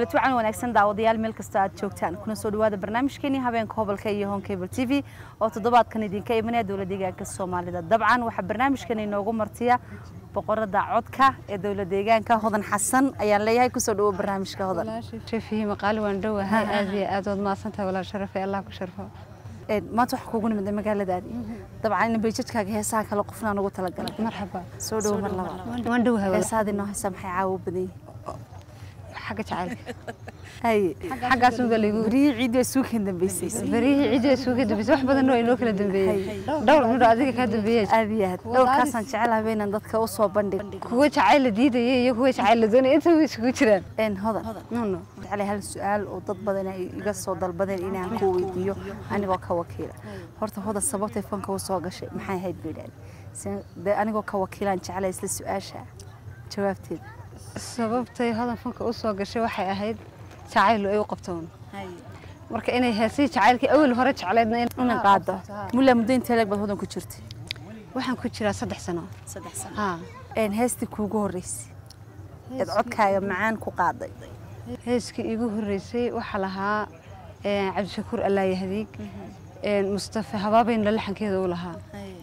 kulanti wacan wanaagsan daawadayaal meel kastoo aad joogtaan kuna soo dhawaada barnaamijkeenii habeenka hobolka iyo hon cable t v oo toddobaadkan idinka imanaya dowlad deegaanka soomaalida dabcan waxaa barnaamijkan inoogu martiya boqorada codka ee dowlad deegaanka hodan xasan ayaan leeyahay kusoo dhawo barnaamijka hodan shafihi maqaali waan dhowahay aad iyo aad waad mahadsantahay walaal sharafay allah ku sharfo maanta waxaa kuugu nimid magaaladaadi dabcan in bayjadkaaga heesaha kale qofna nagu talagalay marxaba soo dhawo mar labaad waan dhowahay walaal heesahaadii noo heesa maxay caawo badan yihiin xagga jacaylka haye xaggaas unba laygu berihii ciidii waa suukan dambeysay berihii ciidda isugu dambeysay wax badan oo inoo kala dambeeyey dhowr midho adiga kaa dambeeyey aad iyo aad dhowrkaasaan jecelahay inaan dadka u soo bandhig kuwa jacayl la diidaya iyo kuwa jacayl la doonaya inta way isugu jiraan een hodan no no jeclay hal su-aal oo dad badan ay iga soo dalbadeen inaan ku weydiiyo anigoo ka wakiila horta hodan sababtay fanka u soo gashay maxay ahayd bay idhahdeen de anigoo ka wakiilaan jeclay isla su-aasha jawaabteeda sababtay hodan fanka u soo gashay waxay ahayd jacayl ay u qabtoon marka inay heesii jacaylkii awal hore jecleedna inaan qaado mulla muddo intee leeg baad hodan ku jirtay waxaan ku jiraa saddex sano saddex sano ha een heestii kuugu horreysay eed codkaaga macaan ku qaaday heeskii iigu horreysay waxaa lahaa cabdishakuur allaayahdiig mustafa habaabayna laxankeeda u lahaa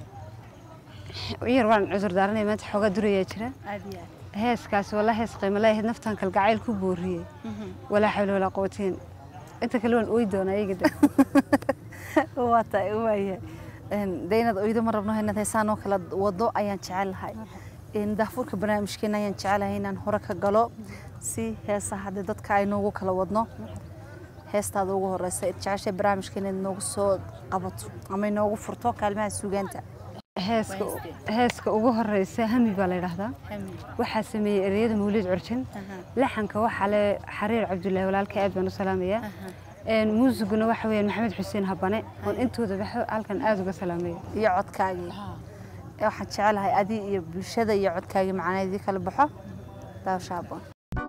yar waan cudur daaranaya maanta xoogaa durayaa jira heeskaasi walaa hees qiimo leeyahayd naftaan kalgacayl ku booriyey walaa xawla walaa quwateen inta kale waan ooyi doonaa iyaga de waa tahay waaya de inaad oydo ma rabno inaad heesaan oo kala wado ayaan jecelahay daafuurka barnaamijkeena ayaan jecelahay inaan hore ka galo si heesaha haddii dadka ay noogu kala wadno heestaada ugu horeysa id jeceshay barnaamijkeena inaad noogu soo qabato ama inoogu furto kaalmaha suugaanta heeska heeska ugu horeysa hami baa la yidhaahdaa waxaa sameeyey ereyada mawlid curjin laxanka waxaa le xariir cabdullaahi walaalka aad baan u salaamayaa muusiguna waxa weeyaan maxamed xuseen habane oon intooda halkan aad uga salaamaya iyo codkaagii waxaan jecelahay adi iyo bulshada iyo codkaagii macanaydii kala baxo daawasha haboon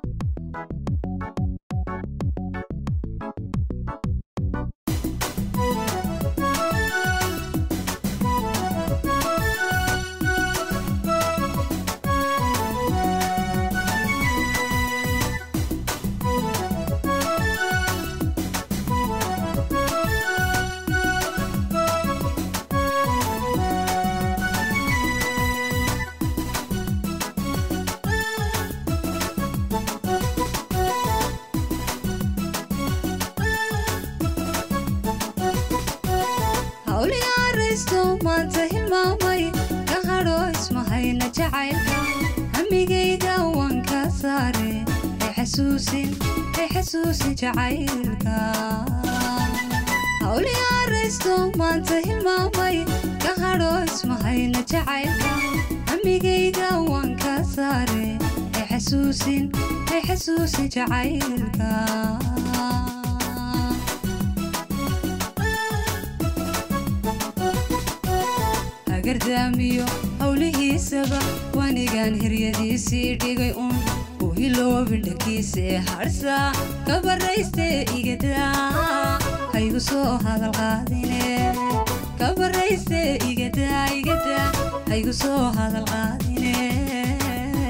maanta hilmaamay ka hadho ismahayna jacaylka hamigayga waan ka saare hay xasuusin hay xasuusin jacaylka hawliyaaraysto maanta hilmaamay ka hadho ismahayna jacaylka hamigayga waan ka saare hay xasuusin hay xasuusin jacaylka gardaamiyo howlihiisaba wanigaan hiryadiisii dhigay un u hiloobin dhankiisee harsaa ka barraystee igadaa haygu soo hadalqaadine ka barraystee igadaa igadaa haygu soo hadalqaadine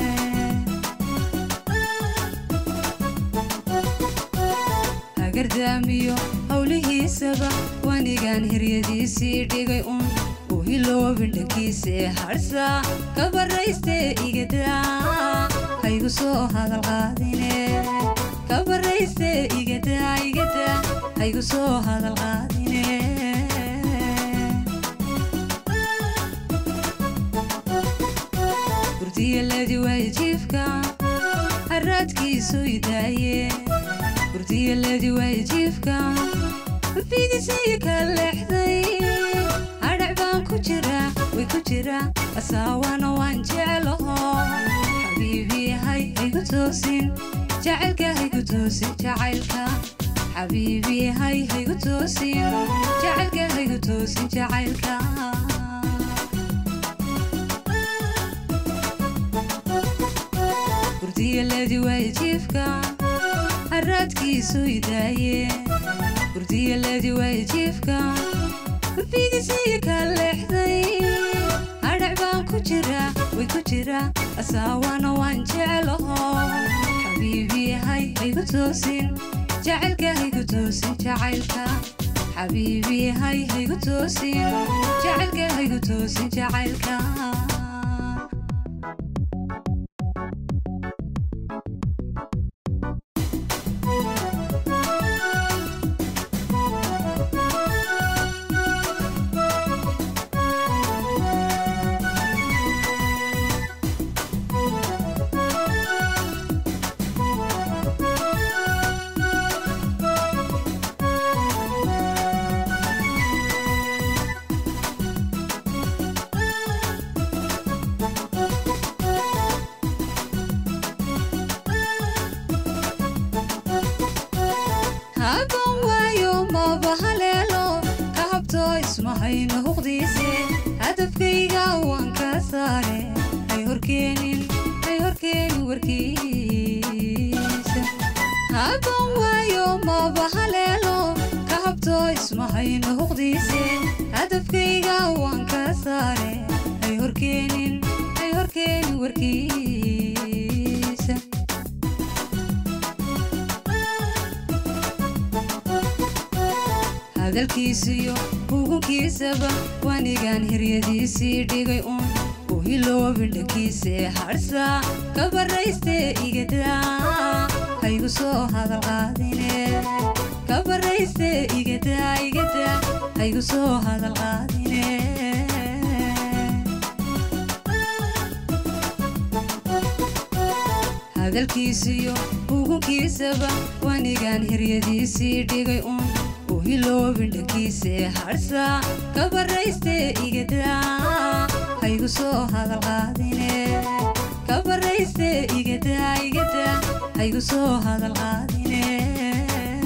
hagardaamiyo howlihiisaba wanigaan hiryadiisii dhigay un hiloobin dhankiisee harsaa ka barraystee igadaa haygu soo hadalqaadine ka barraystee igadaa igadaa haygu soo hadalqaadine gurdiyaladi waajiifka haraadkiisu idaaye gurdiyaladi waajiifka fidisii ka leexday way ku jira asaawana waan jeclaho xabiibi hay haygu toosin jacaylka haygu toosin jacaylka xabiibi hay haygu toosin jacaylka haygu toosin jacaylka gurdiyaladi waajiifka haraadkiisu idaaye gurdiyaladi waajiifka fidisii ka leexday hadhac baan ku jira way ku jira asaawana waan jeclaho xabiibi hay haygu toosin jacaylka haygu toosin jacaylka xabiibi hay haygu toosin jacaylka haygu toosin jacaylka haban waayo maba haleelo ka habto ismahayno huqdiise hadafkayga waan ka saare hay horkeenin hay horkeenin warkiisa haban waayo maba haleelo ka habto ismahayno huqdiise hadafkayga waan ka saare hay horkeenin hay horkeenin warkiisa hadalkiisiyo hugunkiisaba waanigaan hiryadiisii dhigay uun u hiloobi dhankiise harsa ka barayste igadaa haygu soo hadal qaadine ka barayste igadaa igadaa haygu soo hadal qaadine hadalkiisiyo hugunkiisaba waanigaan hiryadiisii dhigay uun u hiloobi dhankiise harsa ka barayste igadaa haygu soo hadal qaadine ka barayste igadaa igadaa haygu soo hadal qaadine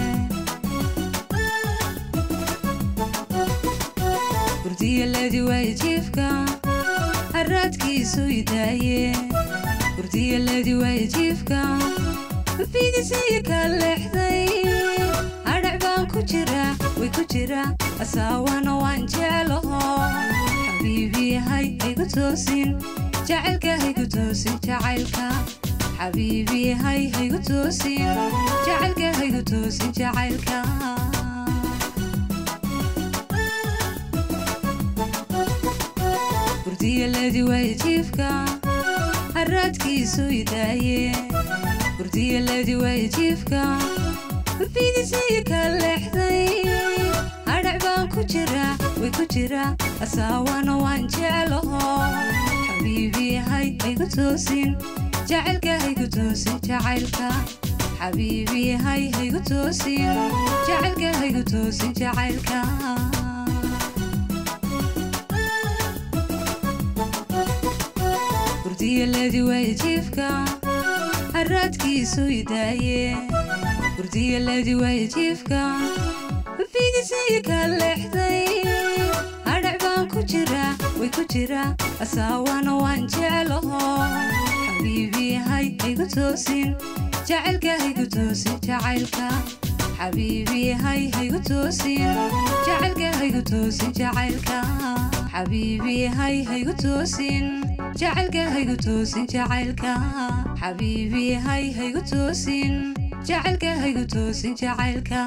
gurdiyaladi waay jiifka haraadkiisu idaaye gurdiyaladi waay jiifka fiidisiyo ka leexday hadhac baan ku jira way ku jira asaawana waan jeclaho xabiibi hay haygu toosin jacaylka haygu toosin jacaylka xabiibi hay haygu toosin jacaylka haygu toosin jacaylka gurdiyaladi waay jiifka haraadkiisu idaaye gurdiyaladi waay jiifka fiidisiyo ka leexday hadhac baan ku jira way ku jira asaawana waan jeclaho xabiibi hay haygu toosin jacaylka haygu toosin jacaylka xabiibi hay haygu toosin jacaylka haygu toosin jacaylka gurdiyaladi waay jiifka haraadkiisu idaaye gurdiyaladi waay jiifka fiidisiyo ka leexday hadhac baan ku jira way ku jira asaawana waan jeclaho xabiibi hay haygu toosin jacaylka haygu toosin jacaylka xabiibi hay haygu toosin jacaylka haygu toosin jacaylka xabiibi hay haygu toosin jacaylka haygu toosin jacaylka xabiibi hay haygu toosin jacaylka haygu toosin jacaylka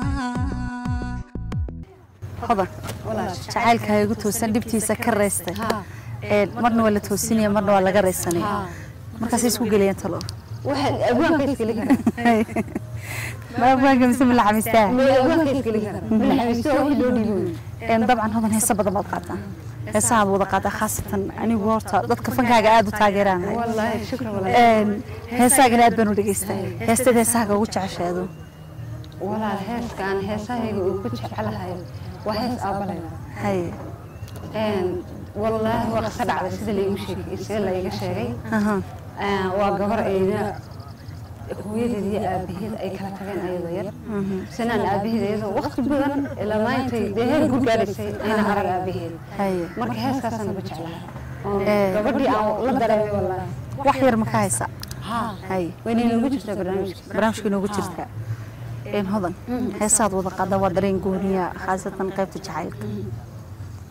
hodan jacaylka haygu toosan dhibtiisa ka raystay Ee, marna waa la toosinaya marna waa laga raysanaya markaasay isku gelayaan talo waxaad abwaanka iskali karaa maaga mise ma la xamistaa abwaanka iskali karaa maxamisto wixii loo dhiibi wey Een, dabcan hodan heesa badan baad qaataa heesahaad wada qaataa khaasatan anigu horta dadka fankaaga aad u taageeraan wallaahi shukran wallaahi Een, heesaagana aad baan u dhegeystaa heesteed heesahaaga ugu jecesheedu walaal heeskaan heesahayga uu ku jecelahay waa hees aabalayda haye wallaahi waa qisa dhacday sida laigu sheegay sida laiga sheegay aha Een, waa gabar ayna hooyadeed iyo aabaheed ay kala tageen ayadoo yar sanaan aabaheed iyadoo waqti badan ilaa maantay dee heer ku gaadhaysay ayna arag aabaheed haye marka heeskaasaan ugu jeclahay oo Ee. gabadhii aan la dareemay wallaahi wax yar ma ka haysa haye wayna inoogu jirtaa barnaamijka barnaamijka inoogu jirta een hodan heesaad wada qaada waa dareen gooniya khaasatan qaybta jacaylka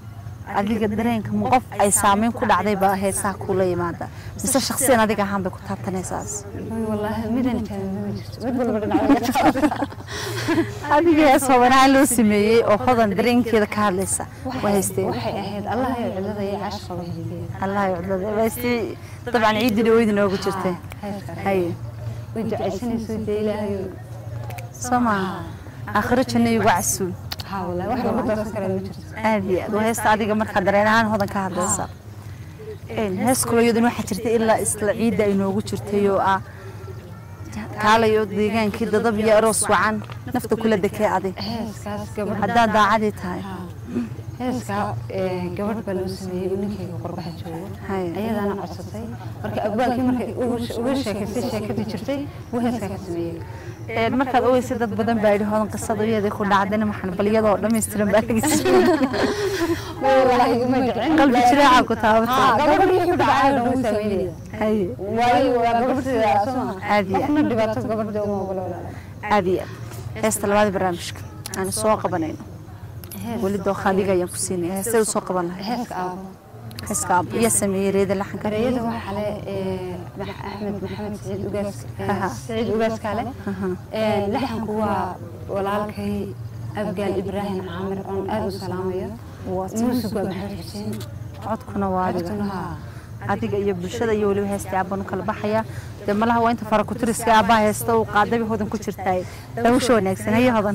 adiga dareenka ma qof ay saameyn ku dhacday baa heesaha kula yimaada mise shakhsiyan adiga ahaan bay ku taabtanaysaas wallaahi midan taagan ma jirto mid walba dhinaca adiga hees hobanaha loo sameeyey oo hodan dareenkeeda ka hadlaysa waa haysteen waxay ahayd allah iyo cidlada iyo caash qaba haysteen allah yucdada waa haystay dabcan ciidii dhaweyd inoogu jirtay haye way ducaysanayso dee ilaahay soo maaha aakhiro janno igu casuul haa wallaahi wax lagu darsan kara ma jirto aad iyo aad waa heesta adiga markaa dareen ahaan hodan ka hadlaysa Een, hees kaloo iyaduna waxaa jirtay ilaa isla ciidda ay noogu jirtay oo ah kaalayo deegaankii dadab iyo aroos wacan nafta kula dekee adig heeskaas gabadh haddaad daacadii tahay heeskaa ee, gabadh baa loo sameeyey uu ninkayga qurbaha joogo Hay. ayadaana codsatay marka abwaalkii markay uga- uga sheekaysay sheekadii jirtay wuu heeskaa ka sameeyey Een, markaad ogeysay dad badan baa yidhi hodan qisada iyadii ku dhacdayna maxan bal iyadoo dhammaystiran baa laga wallaahi uma dhicin qalbi jiraaca ku haa taabatay gabadh wixii ku dhacay oo dhan wuu sameynaya haye waayo waa gabadhda soo Aad iyo aad. qofna dhibaato gabadha uma ogolo walaala aad iyo aad heesta labaada barnaamijka aan soo qabanayno weli dooqa adiga ayaan ku siinaya heestay u soo qaban lahay heeska aabo heeska aab iyo sameeyey reeda laxanka gareeyada waxaa le ee, Max- axmed maxamed saciid ugaas ee, Aha. saciid ugaas kaale Ee, laxanku waa walaalkay abgaal ibraahim caamir oon aad u salaamayo muusig waa maxamed xuseen codkuna waa adiga codkuna haa adiga iyo bulshada iyo weliba heestii aabban u kala baxaya dee malaha waa inta farakutiriska aabbaha heesta uu qaadaba hodan ku jirtaay dawasha wanaagsan haye hodan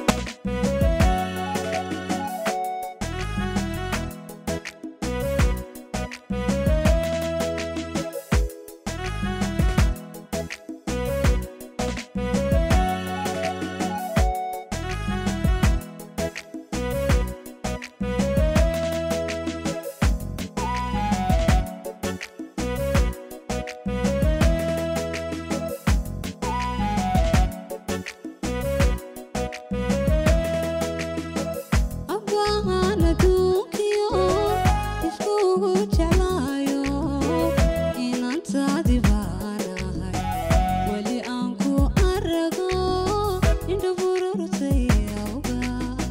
Abaan adduunkiyo iskugu jeclaayo inantaadi baanahay weli aan ku arago indha bururtay awga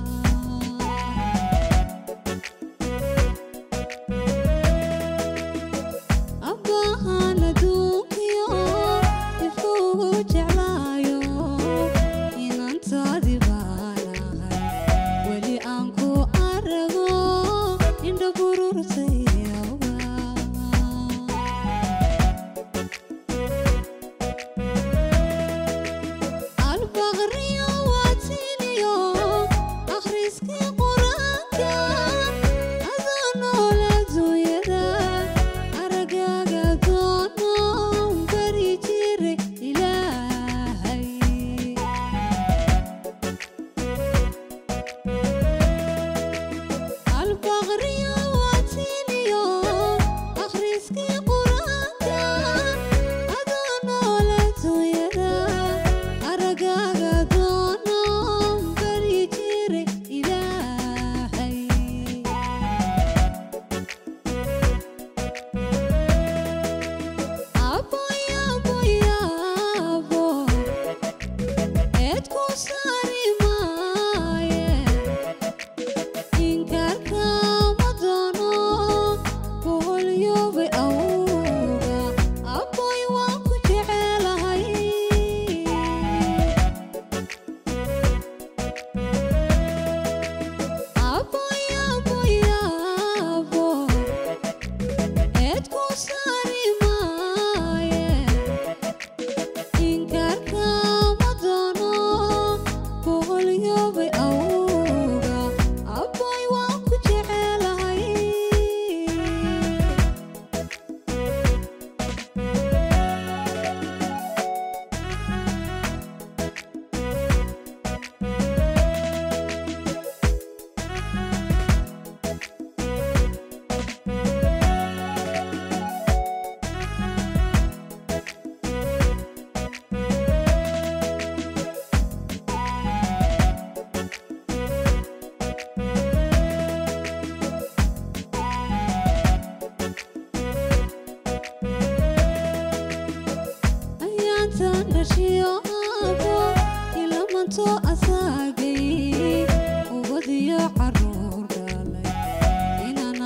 abaan adduunkiyo iskugu jeclaayo inantaadi baanahay weli aan ku arago indha bururtay awga albaqriyo waatiniyo akhriskii qur-aanka adoo nool adduunyada aragaaga doono bari jiray ilaahay albaqriyo waatiniyo akhriskii qur-aanka adoo nool adduunyada aragaaga doono bari jiray ilaahay aboyaboyaabo eed ku saari maaye inkaarkama doono boholyoobay awga aboy waan ku jecelahay aboyaboyaabo eed ku saari maaye inkaarkama doono boholyoobay awga aboy waan ku jecelahay ayaantan dhashiyo aabo ilamanto asaagay ubadiyo caruur dhalay inaan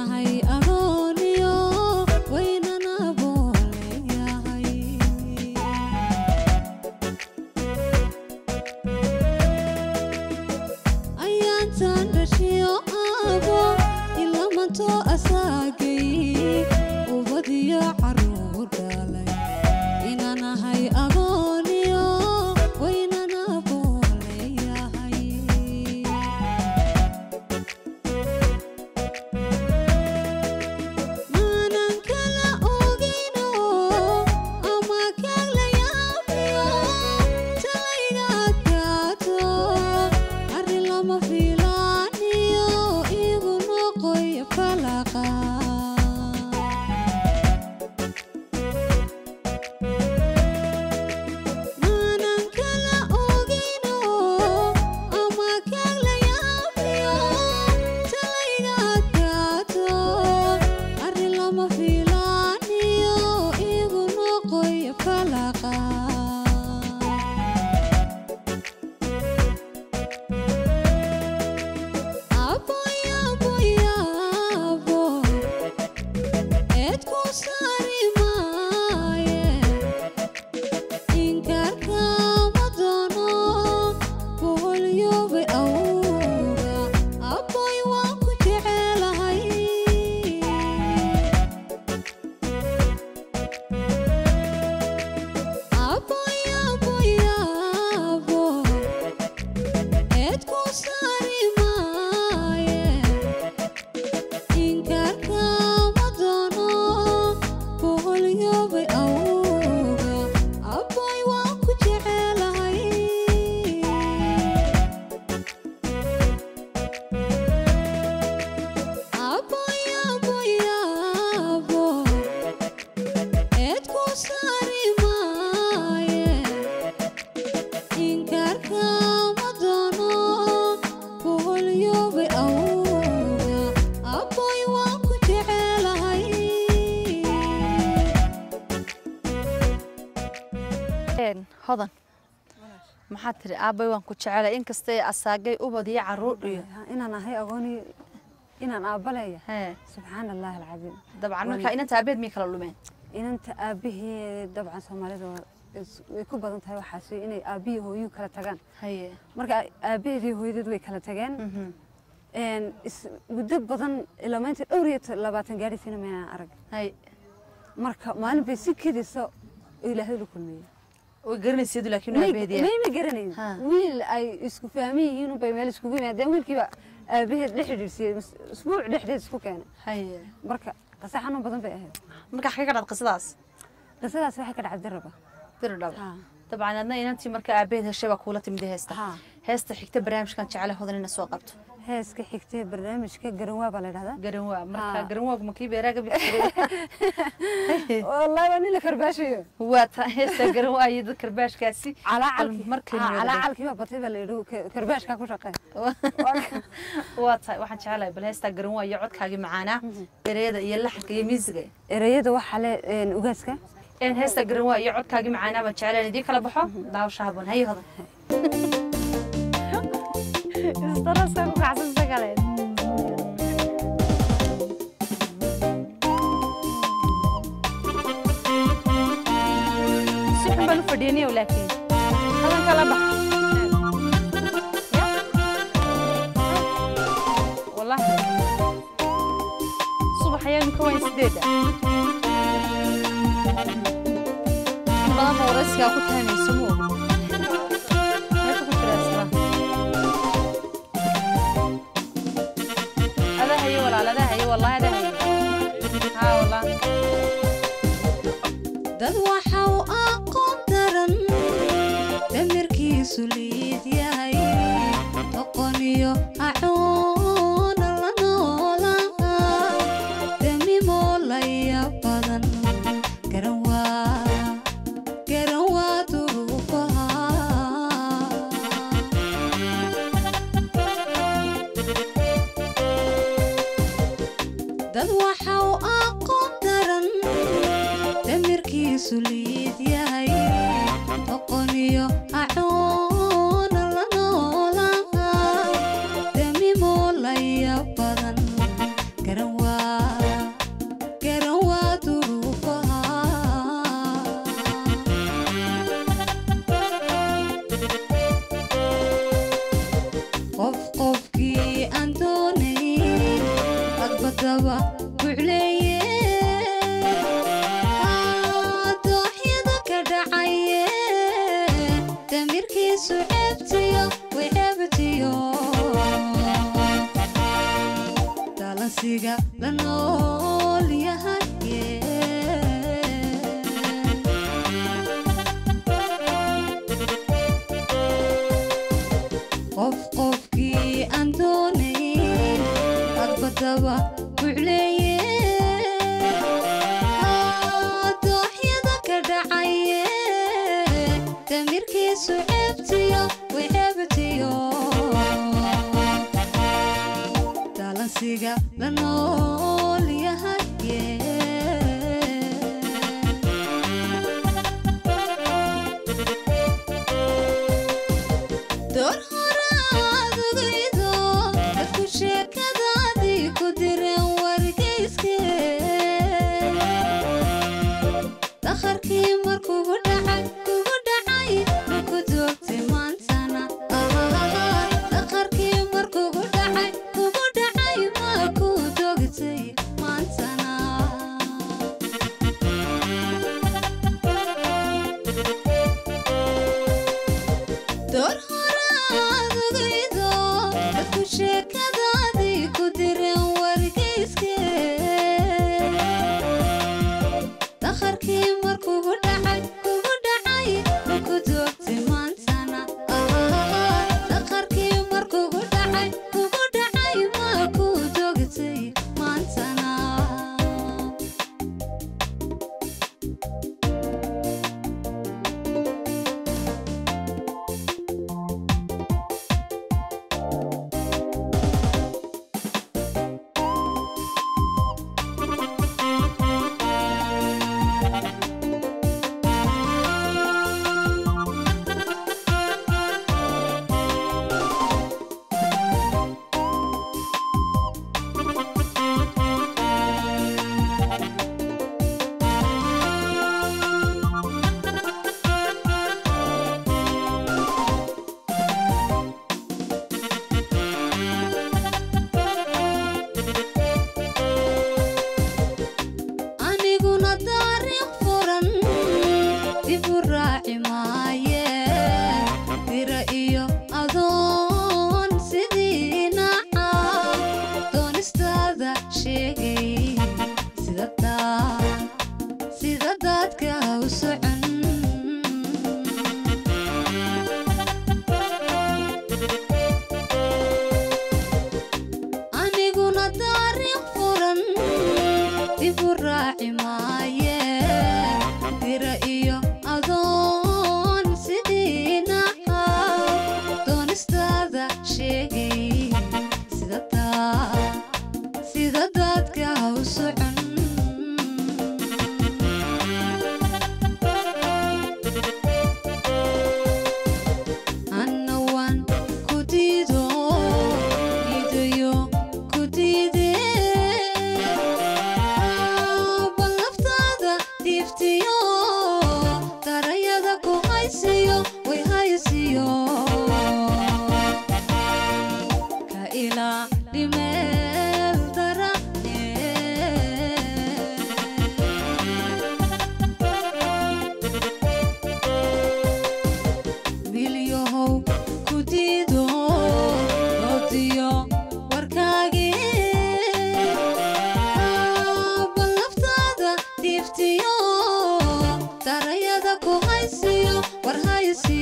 hodan maxaad tiri aabbay waan ku jecelay inkastay asaagay ubad iyo caruur iyo inaan ahay agooni inaan aabba leeyahay hee subxaana allahi alcadiim dabcan marka inanta aabeed miyay kala lumeen inanta aabihii dabcan soomaalida waa is- way ku badan tahay waxaas inay aabihii hooyuhu kala tagaan haye marka aabaheedii hooyadeed way kala tageen Mhm. Een, is- muddo badan ilaa maanta dhowr iyo to- labaatan gaadhiisina maynaan arag hay marka maalin bay si kedisa oo ilaahay la kulmeeyey way garanayseedu laakiin may aabeed mayma garanayn Ha. wiil ay isku fahman yihiin unbay meel iskugu yimaadeen wiilkiiba aabaheed dhex xidhiidhsiiyey mas- usbuuc dhexdeed isku keenay haye marka qase xanuun badan bay ahayd marka xagee ka dhad qisadaas qisadaas waxay ka dhacday raba diri dhaba Ha. dabcan adna inantii marka aabeed heshay baa kuula timid heesta Ha. heesta xigta barnaamijkan jecele hodan ina soo qabto heeska xigtee barnaamijka garanwaa baa la dhahdaa garanwaa marka Ha. garanwaagu makii beeraaga bixiray wallahi waa nin la karbaashayo waa ta heesta garanwaa iyo dad karbaashkaasi calaacalkii markay Ha, niyadda- calaacalkii baa batay baa la yidhi ka- karbaashkaa ku shaqee waa tahay waxaan jecelahay bal heestaa garanwaa iyo codkaagii macaanaa ereyada iyo laxanka iyo miisiga ereyada waxaa le een, ugaaska in heesta garanwaa iyo codkaagii macaanaa baan jecelahay idiin kala baxo daawasha haboon haye hodan isdarasa ku kacsansa kale si xun baan u fadhiyaniyow laakiin hadan kala bax wallahi subax ayaanu ka wayn sideeda in badan ba waraysigaa ku taamayso mo meesha ku jira isla adaa haye walaal adaa haye wallahi adaa haye haa wallahi dad waxa uu aqoon daran damirkiisu liid yahay doqon iyo acoona la noolaa damimoo laya badan garan waa garan waa duruufaha dad waxa uu aqoon daran damirkiisu liid yahay doqon iyo acoona la noolaa damimoo laya badan garan waa garan waa duruufaha qof qofkii aan doonayn agbadaba bucleeye dooxyada ka dhacaye damirkiisu ceebtiyo way ceebtiyo dalansiga la nool yahaye qof qofkii aan doonayn agbadaba bucleeye dooxyada ka dhacaye damirkiisu ceebtiyo way ceebtiyo dalansiga la nool yahaye door horaad ogaydo dadku sheekadaadii ku direen wargeyske dakharkii markugu dhacay kugu dhacay maku doogtay maantana dakharkii markugu dhacay kugu dhacay maku doogtay maantana door horaad ogaydo dadku sheekadaadii ku direen wargeyske dakharkii markugu dhacay kugu dhacay maku doogtay maantana dakharkii markugu dhacay kugu dhacay maku doogtay maantana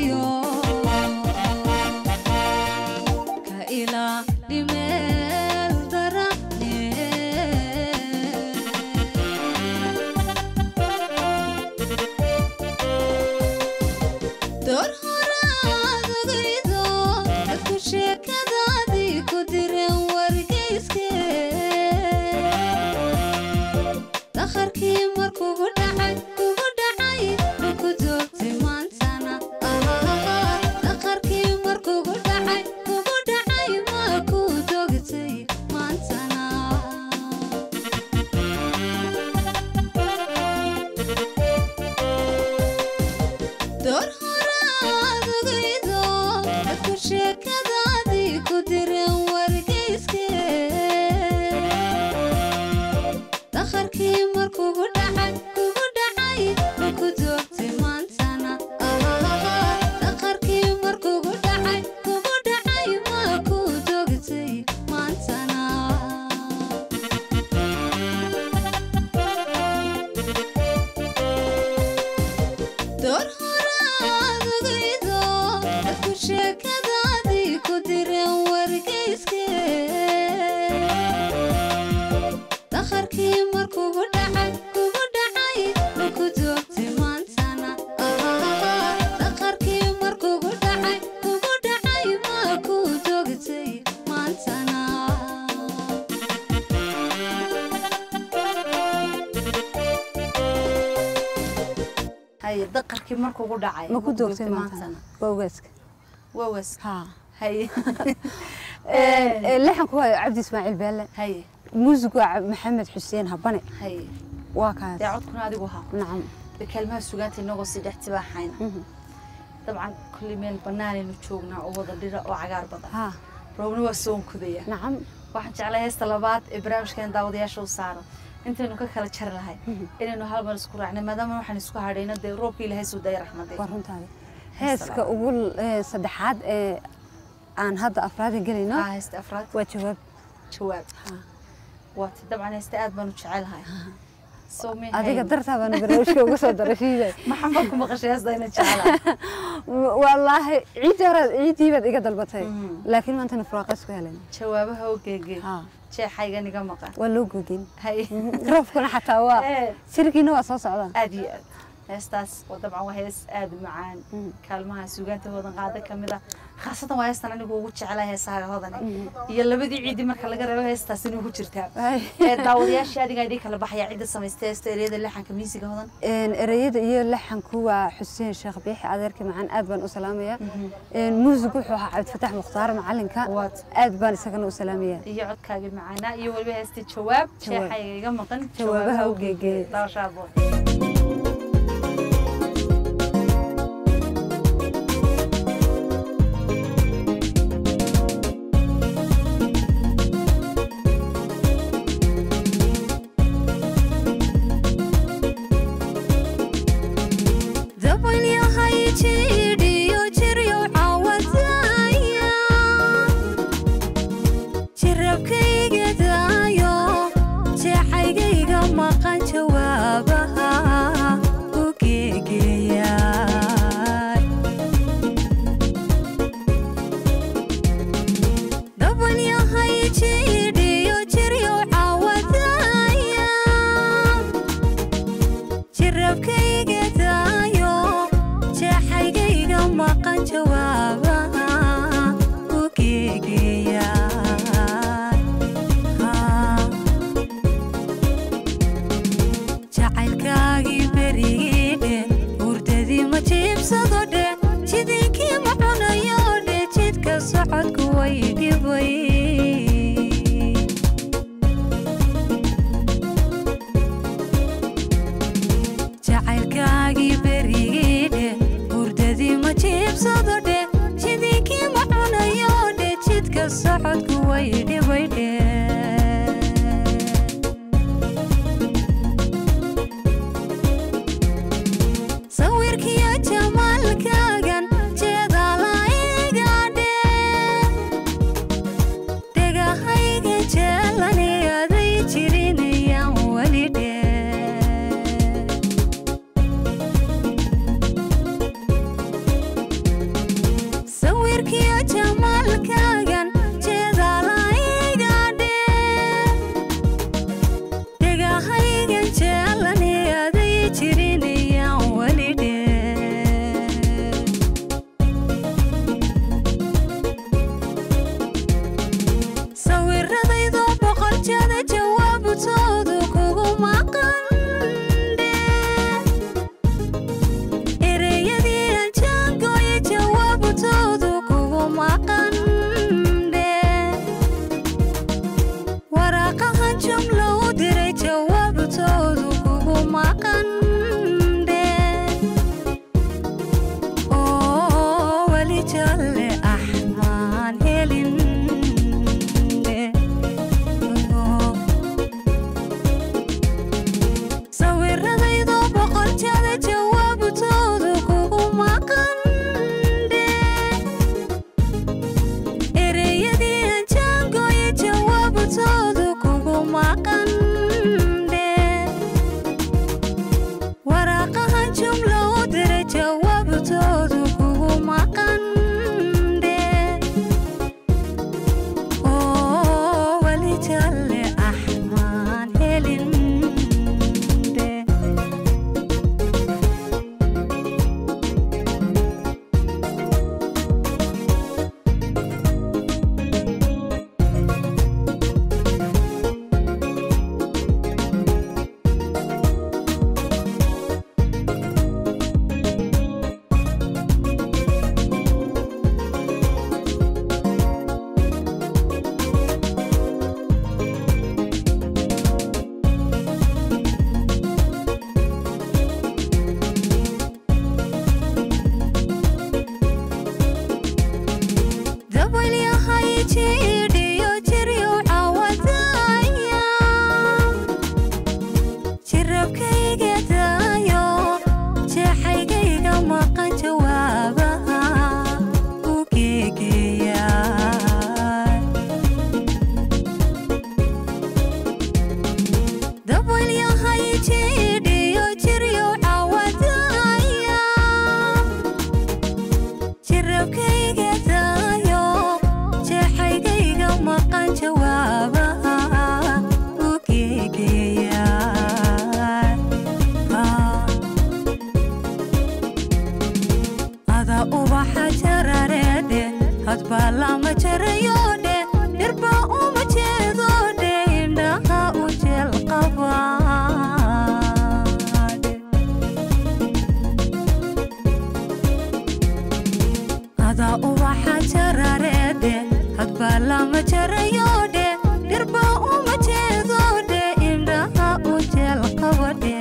dooqiyo ka ilaali meel darane door horaad ogaydo dadku sheekadaadii ku direen wargeyske dakharkii markugu dhacay kugu dhacay maku doogtay maantana dakharkii markugu dhacay kugu dhacay maku doogtay maantana door horaad ogaydo dadku sheekadaadii ku direen wargeyske dakharkii markugu dhacay kugu dhacay maku doogtay maantana dakharkii markugu dhacay kugu dhacay maku doogtay maantana door horaad ogaydo dadku sheekadaadii ku direen wargeyske dakharkii markugu dhacay kugu dhacay maku doogtay maantana dakharkii markugu dhacay kugu dhacay maku doogtay maantana haye daqarkii markuugu dhacay ma ku doogtay maantana waa ogaaska wawas haa haye lixanku waa cabdi ismaaciil beelle haye muusigu waa maxamed xuseen habane haye waa kaas dee codkuna adigu haa nacam dee kaalmaha sugaanta inagoo sii dhex tibaaxayna dabcan kulli meel bannaanaynu joognaa oo wada dhira oo cagaar badan haa roobna waa soonkudaya nacam waxaan jeclay heesta labaad ee barnaamijkeen daawadayaasha u saaro intaynu ka kala jari lahay inaynu hal mar isku raacnay maadaama waxaan isku hadhayno dee roobka ilaahay soo daya raxmadee waa runtaada heeska ugu eh, saddexaad ee aan hadda afraada gelayno aa heesta afraad waa jawaab jawaab waati dabcan heesta aad baan u jecelahay soo mi adiga dartaa baana barnaamijka ugu soo daray fiiday maxamed ku maqashay heesta ina jecelahay wallaahi ciiddii hore ciiddii baad iga dalbatay laakiin maantana furaaqays ku helen jawaabaha oo geegee haa jeexaygan iga maqan waa loo googin hay roobkuna xataa waa Eh. sirkiina waa soo socdaa aad iyo aad heestaas oo dabcan waa hees aad u macaan kaalmaha suugaanta hoodan qaada ka mid ah khaasatan waa heestan anigu ugu jeclaa heesaha hoodane iyo labadii ciidi marka laga reebo heestaas inuu ku jirtaa Ay. ee daawadayaashii adiga idii kala baxaya cidda samaystay heesta ereyada lixanka miisiga hodan Een, ereyada iyo laxanku waa xuseen sheekh biixi adeerka macaan aad baan u salaamaya Een, muusigu wuxuu ahaa cabdifataax mukhtaar macalinka Waad. aad baan isagana u salaamaya iyo codkaagii macaanaa iyo weliba heestii jawaab Jawaab. jeexayga iga maqan Jawaabaha u geegee. daawashaabo dabalyahay jidhiyo jiryo cawadaya jirabkayga daayo jeexaygayga maqan jawaabaha hadbaa lama jarayoodhe dhirba uma jeedoodhe indhaha u jeel qabaadhe adaa ubaxa jarareedhe hadbaa lama jarayoodhe dhirba uma jeedoodhe indhaha u jeel qabadhe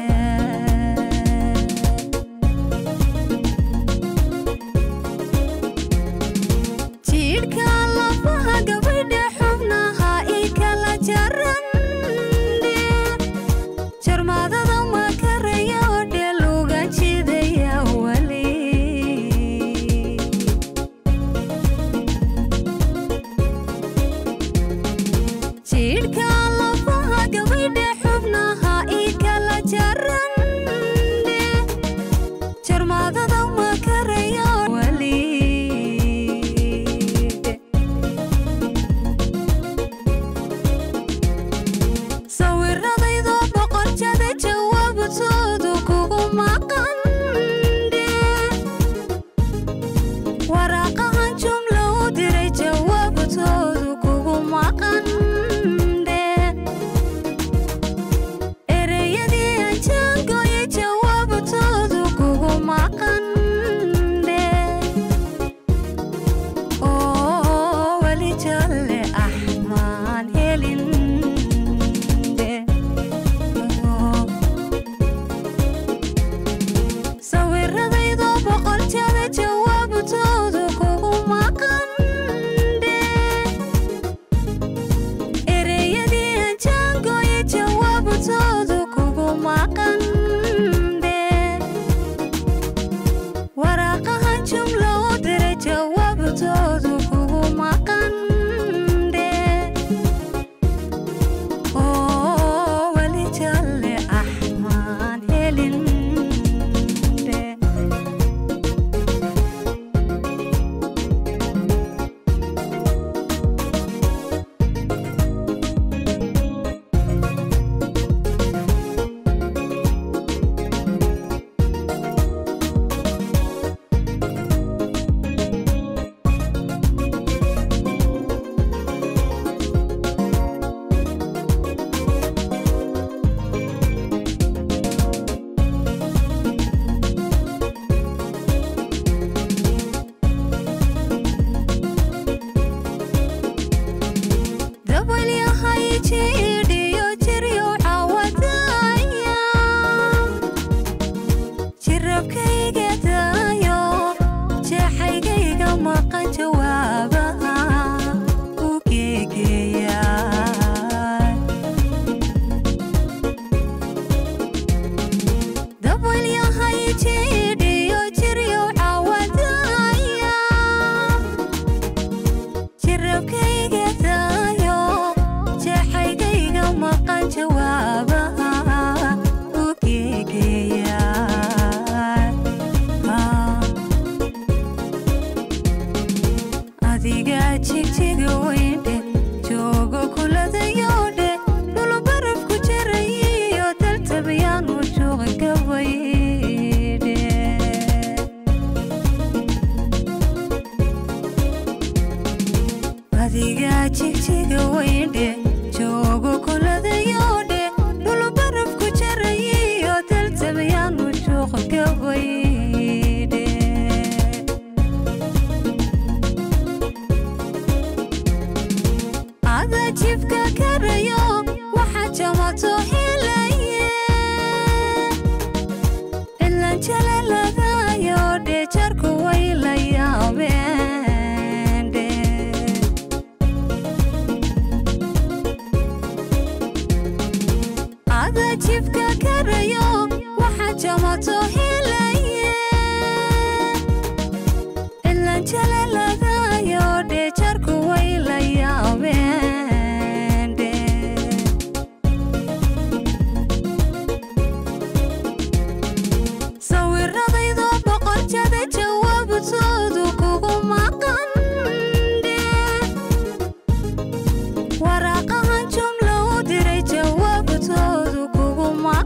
jiidhka lafaha gabadha xubnaha i kala jarandhe jarmaadada makarayodhe luga jidaya weli jiidhka lafaha gabadha xubnaha i kala jarandhe jarmaadada makaraya weli sawiradaydoo boqorjada jawaabtoodu kugu maqandhe waraaqahan jumla u diray jawaabtoodu kugu maqandhe ereyadii aan jaangoye jawaabtoodu kugu maqandhe oo weli jalle axmaan helin sawiradaydoo boqorjada jawaabtoodu kugu maqandhe ereyadii aan jaangoye jawaabtoodu kugu maqandhe waraaqahan jumla u diray jawaabtoodu kugu maqandhe oo weli jalle axmaan helin dabalyahay jiidhiyo jiryo cawadaya jirabkayga daayo jeexaygayga maqan jawaabaha u geegeeya dabalyahay jiidhiyo jiryo cawadaya jirabkayga daayo jeexaygayga maqan jawaabaha u geegeeya adiga jigjiga weyndhe joogo kuladayodhe dhul barafku jarayiyo daltabayaanu juuqa gabaydhe adiga jigjiga weyndhe joogo kuladayodhe dhul barafku jarayiyo daltabayaanu juuqa gabaydhe ada jibka karayo waxa jamato helaye ilan jalaladayo dhejarku way la yaabeen dhe ada jibka karayo waxa jamato helaye ilan jalaladayo dhejarku way la yaabeen dhe sawiradaydoo boqorjada jawaabtoodu kugu maqandhe waraaqahan jumla u diray jawaabtoodu kugu maqandhe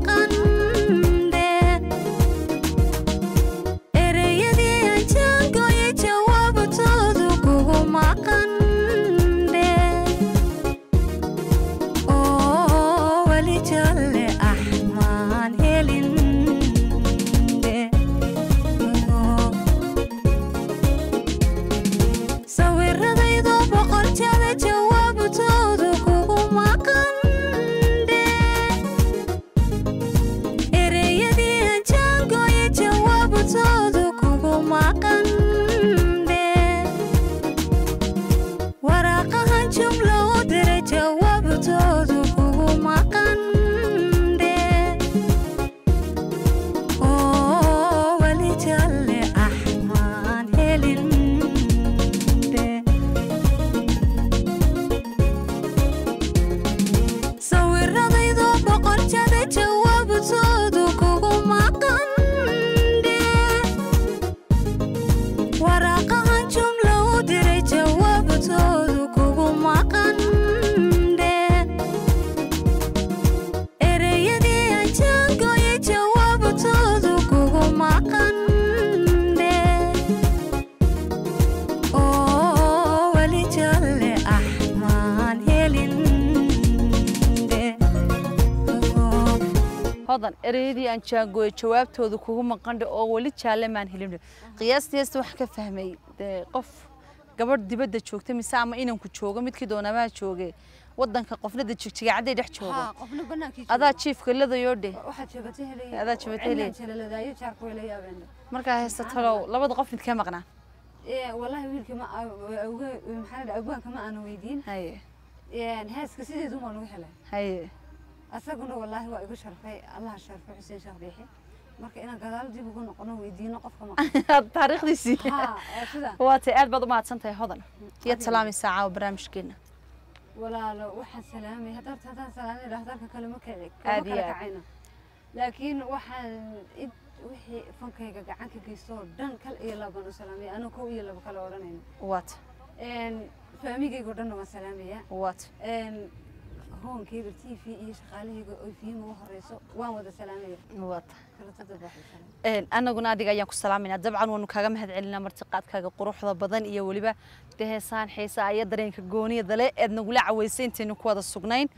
hodan ereyadii aan jaangooyo jawaabtooda kugu maqandhe oo weli jaalle maan helin qiyaastii heesta waxaan ka fahmay dee qof gabadh dibadda joogta mise ama inanku joogo midkii doonamaa jooge wadanka qofnada jigjigacadday dhex joogo qofna banaankii adaa jiifka ladayoo dheh waxaad joogata helay Adaa joogata helay. jalaladayo jaarku way la yaabeen markaa heesta talow labada qof midkee maqnaa ee wallahi wiilka ma awga maxaa la abwaanka ma aana weydiin haye een heeska sideedu ma lagu helay haye asaguna wallahi waa igu sharfay allah sharfay xuseen sheekh biixi marka inaan gadaal dib ugu noqono weydiino qofka ma taariikhdiisii ha ee sida waatay aad baad u mahadsan tahay hodan iyaad salaamaysaa caawa barnaamijkeena walaalo waxaan salaamay haddaad haddaan salaamay dhakhtarka kale ma kici Aad kama iyo kala aad. kacayno laakiin waxaan id wixii fankayga gacan ka geysto oo dhan kal iyo laban u salaamay anuu kow iyo laba kale odhanayno waata een faamigayga oo dhanna waan salaamayaa waata een hoonkeyga t v iyo shaqaalahayga oo fiima u horeyso waan wada salaamaya waata kala toddobaxay salaam Een, annaguna adiga ayaan ku salaamayna dabcan waanu kaaga mahad celinaa martiqaadkaaga quruxda badan iyo weliba dee heesaan xiisaa iyo dareenka gooniyada leh eed nagula caweysay intaynu ku wada sugnayn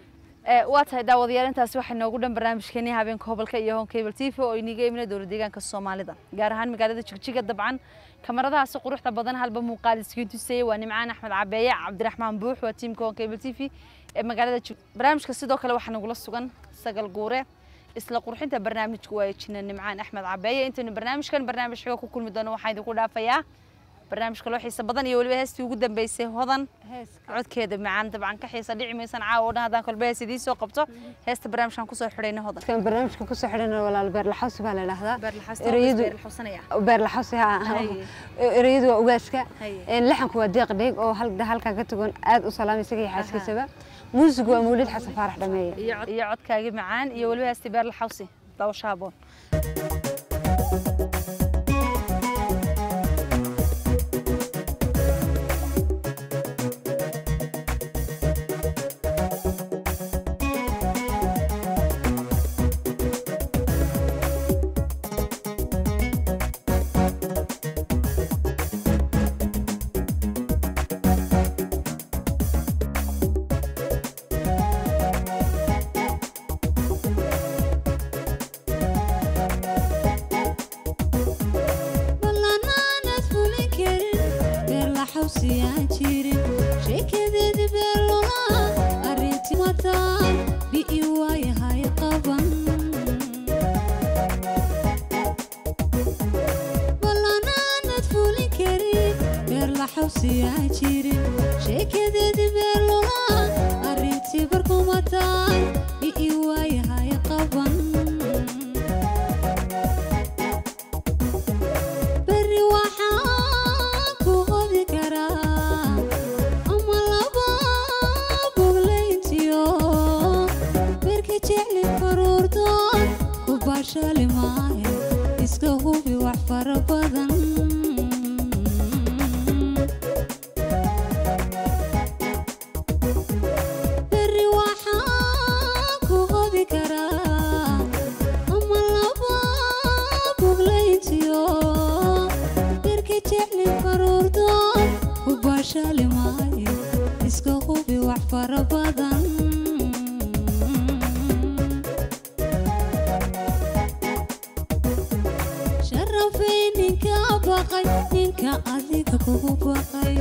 Ee, waa tahay daawadayaal intaasi waxay noogu dhan barnaamijkeenii habeenka hobolka iyo home cable t v oo iniga imina dowlad deegaanka soomaalida gaar ahaan magaalada jigjiga dabcan kamaradahaasi quruxda badan halba muuqaal iskiin tusayay waa nimcaan axmed cabeeye cabdiraxmaan buux waa tiimka home cable t v ee magaalada Jig- barnaamijka sidoo kale waxaa nagula sugan sagal guure isla qurxinta barnaamijka waa jina nimcaan axmed cabeeye intaynu barnaamijkan barnaamij xiga ku kulmi doono waxaa idinku dhaafayaa barnaamijka loo xiisa badan iyo weliba heestii ugu dambeysay hodan heeska codkeeda macaan dabcan ka xiisa dhici maysan caawa oo dhan haddaan kolba hees idiin soo qabto heesta barnaamijkan kusoo xidhayna hodan kan barnaamijka ku soo xidhana walaal beerlaxawsi baa la yidhaahdaa beerlaxawsi ereyadu beerlaxawsi ha Haye. ereyadu waa ugaaska Haye. een laxanku waa deeq dheeg oo hal halkaa ka tagoon aad u salaamay isaga iyo xaaskiisaba muusigu waa mawlid xasan faarax dhameeye iyo cod- iyo codkaagii macaan iyo weliba heestii beerlaxawsi daawasho haboon ballanaanad fulin karin beer la xawsiyaan jirin sheekadeedi beer lola arrinti mataan bi'i waayahay qaban ballanaanad fulin karin beer la xawsiyaan jirin sheekadeedi beer lola arrinti barkumataan bi'i waayahay qaban beri waxaan ku qodi karaa ama laba boglayntiyo berka jecli faruurdoon ku baashali maahe iska hubi wax fara badan beri waxaan ku qodi karaa ama laba boglayntiyo berka jecli faruurdoon ku baashali maayo iska hubi wax fara badan sharafay ninka baqay ninka adiga kugu baqay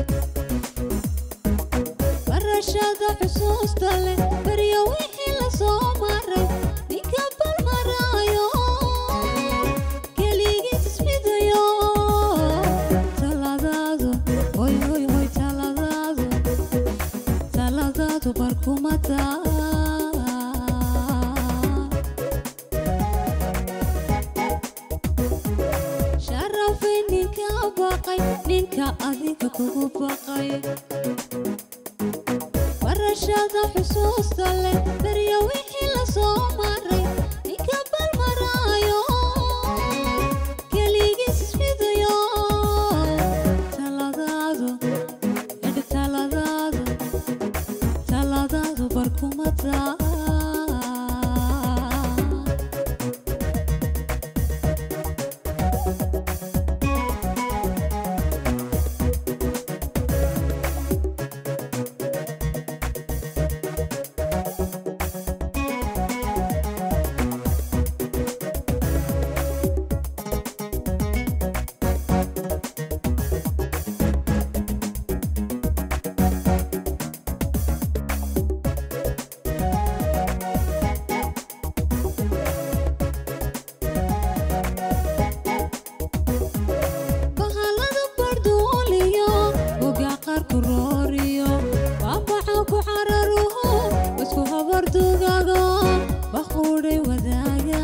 barashada xusuusta leh baryo wixii la soo maray ninka balmaraayo keligiis ismidayo taladaadu hoy hoy hoy taladaadu taladaadu barkumataa sharafay ninka baqay ninka adiga kugu baqay barashada xusuusta leh baryo wixii la soo maray ninka balmaraayo keligiis ismidayo taladaadu edh taladaadu taladaadu barkumataa qarku rooriyo baabaca ku cararuhu isku habar dugago baquudhay wadaaga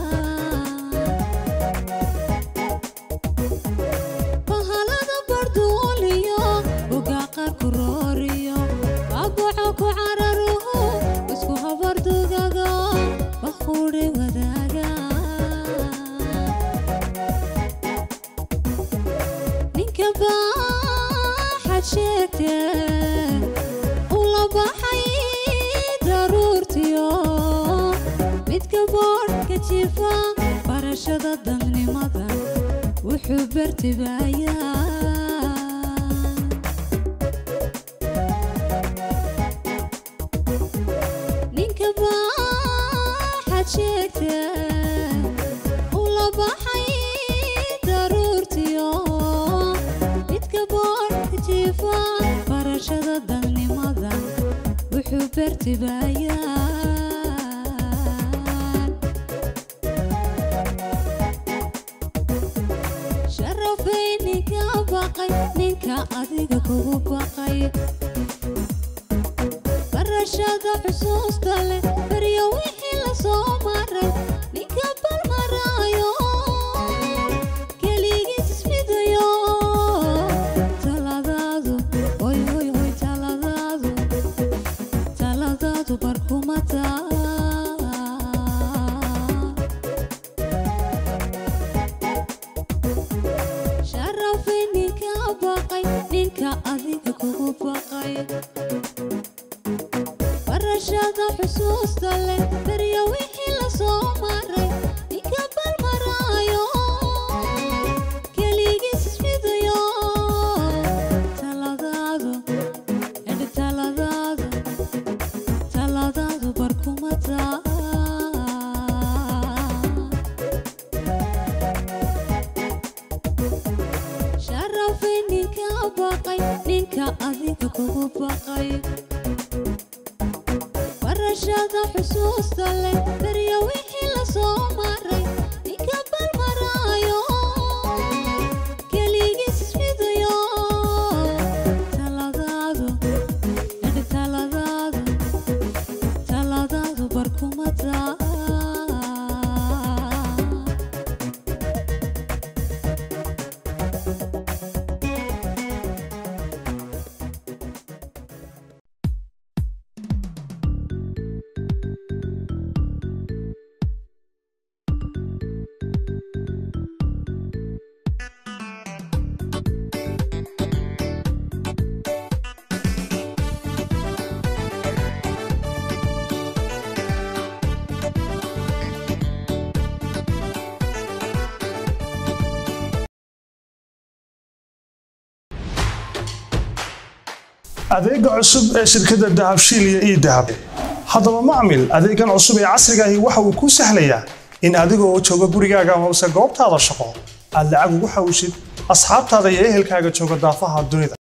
bahalada barduuliyo uga qarku rooriyo baabaca ku cararuhu isku habar dugago baquudhay wadaaga ninka baaxad sheegte ula baxay daruurtiyo midka boodhka jifa barashada dadnimada wuxuu bartibaayaa ninka baaxad sheegte ula baxay daruurtiyo midka boodhka jifa barashada dadnimada wuxuu bartibaayaa sharafay ninka baqay ninka adiga kugu baqay barashada xusuusta leh baryo wixii la soo maray ninka balmaraayo keligiis ismidayo taladaadu hoy hoy hoy taladaadu taladaadu barkumata sharafay ninka baqay ninka adiga kugu baqay barashada xusuusta leh baryo wixii la soo maray ninka balmaraayo keligiis ismidayo taladaadu edhi taladaadu taladaadu barkumata sharafay ninka baqay ninka adiga kugu baqay barashada xusuusta leh baryo wixii la soo maray ninka balmaraayo keligiis ismidayo taladaadu edhi taladaadu taladaadu barkumata adeega cusub ee shirkadda dahabshiil iyo ii dahab haddaba macmil adeegan cusub ee casriga ahi waxa uu kuu sahlayaa in adigoo jooga gurigaaga amase goobtaada shaqo aad lacag ugu xawishid asxaabtaada iyo ehelkaaga jooga daafaha dunida